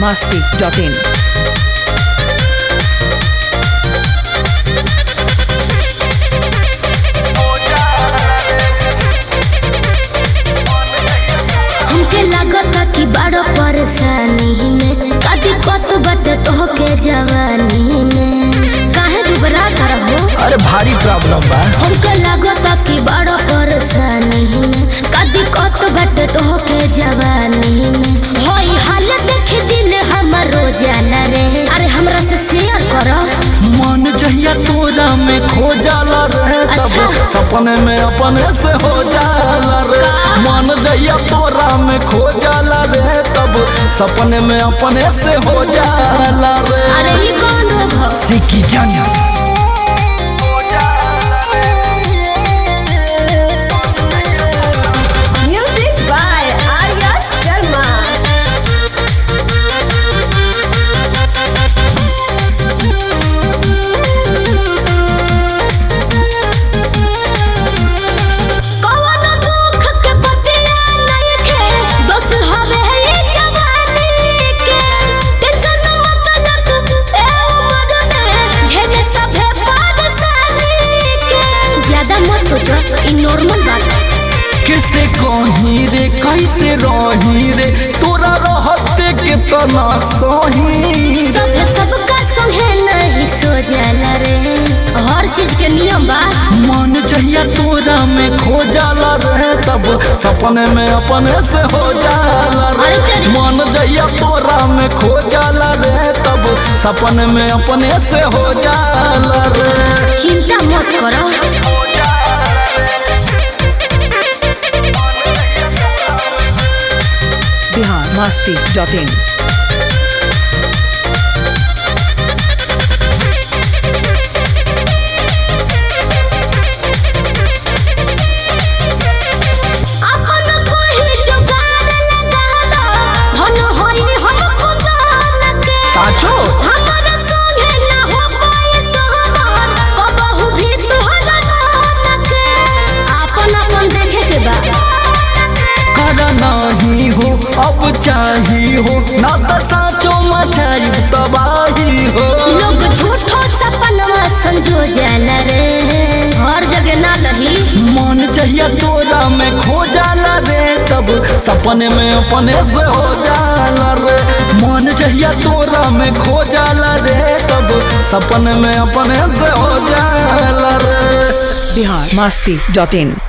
masti.in. हमके लागता कि बड़ो परेशानी में कदी कत बटे तोहके जवानी में काहे दुबरा कर हो अरे भारी प्रॉब्लम बा हमके लागता कि बड़ो परेशानी में कदी कत बटे तोहके जवानी में होई हाल देख दिल हमर रोजाना रे अरे हमरा से शेयर करो मन जहिया तोरा में खो जाला रहे तब अच्छा। सपने में अपने से हो जाला रे मन जहिया तोरा में खो जाला रे तब सपने में अपने से हो जाला रे अरे ये कौन हो घो सिकी जाना Music by Arya Sharma. कौन दुख के बतिया नइखे बस हवे ई जवानी के टेंशन मतलब ए उम्र में झेले सभे परेशानी के ज्यादा मत सोचो ई नॉर्मल बात है किसे कहीं रे कैसे रही रे तोरा रहते कितना सही सब सबका संगे नहीं सो जाला रे हर चीज के नियम बा मन जहिया तोरा में खो जाला रहे तब सपने में अपने से हो जाला रे अरे तेरी- मन जहिया तोरा में खो जाला रे तब सपने में अपने से हो जाला रे चिंता मत करो Bihar masti.in. अपन कोई जुगाड़ लगा लो धन होई हम खुदान के साचो हमारा संगे ना हो पाए सहमान कबहू भी तोहरा नाम के अपन अपन देखे के बा कर नहीं हो अब चाही हो ना तो साचो मचाई तबाही हो लोग झूठो सपनवा संजो जाला रे हर जगह ना लही मन जहिया तोरा में खो जाला रे तब सपने में अपने से हो जाला रे मन जहिया तोरा में खो जाला रे तब सपने में अपने से हो जाला रे Bihar masti.in.